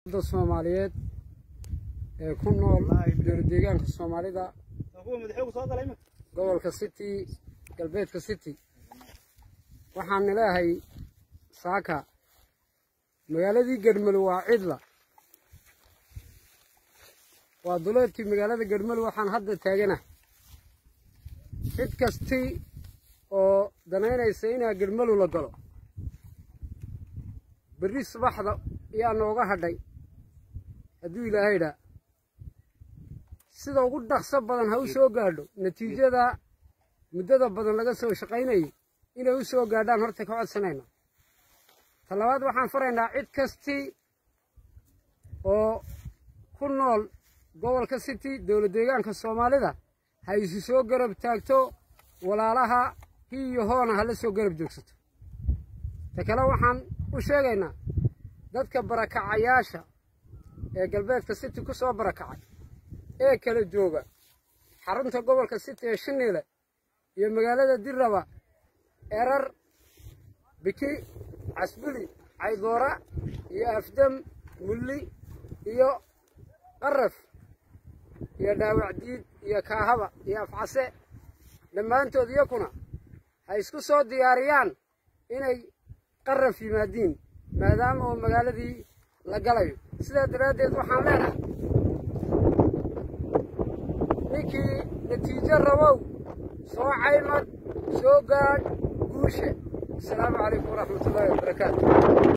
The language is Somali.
da soomaaliyeed ee ku nool dowladeegaanka soomaalida gobolka city galbeedka city waxaan ilaahay saaka magaaladii gedmelo waa cidla waa duleedkii magaalada gedmelo waxaan hadda taagana cid kasti oo danaynaysa inaa gedmelu la galo berri subaxda ayaa nooga hadhay hadduu ilaahay dhaa sida ugu dhaqso badan ha u soo gaadho natiijada muddada badan laga soo shaqaynayay inay u soo gaadhaan horta ka codsanayna ta labaad waxaan faraynaa cid kasti oo ku nool gobolka city dowlad deegaanka soomaalida ha isu soo garab taagto walaalaha hi iyo hoona ha la soo garab joogsato ta kale waxaan u sheegaynaa dadka barakacayaasha ee galbeedka city ku soo barakacay ee kala jooga xarunta gobolka city ee shiniile iyo magaalada dirraba erar biki casbuli caydoora iyo afdam mulli iyo qaraf iyo dhaawacdiid iyo kaahaba iyo afcase dhammaantood iyakuna ha isku soo diyaariyaan inay qaraf yimaadiin maadaama oo magaaladii la galayo sidaa daraaddeed waxaan leenahay ninkii natiijo rabow soo caymad soo gaadh guushe asalaamu calaykum waraxmatullaahi wabarakaatu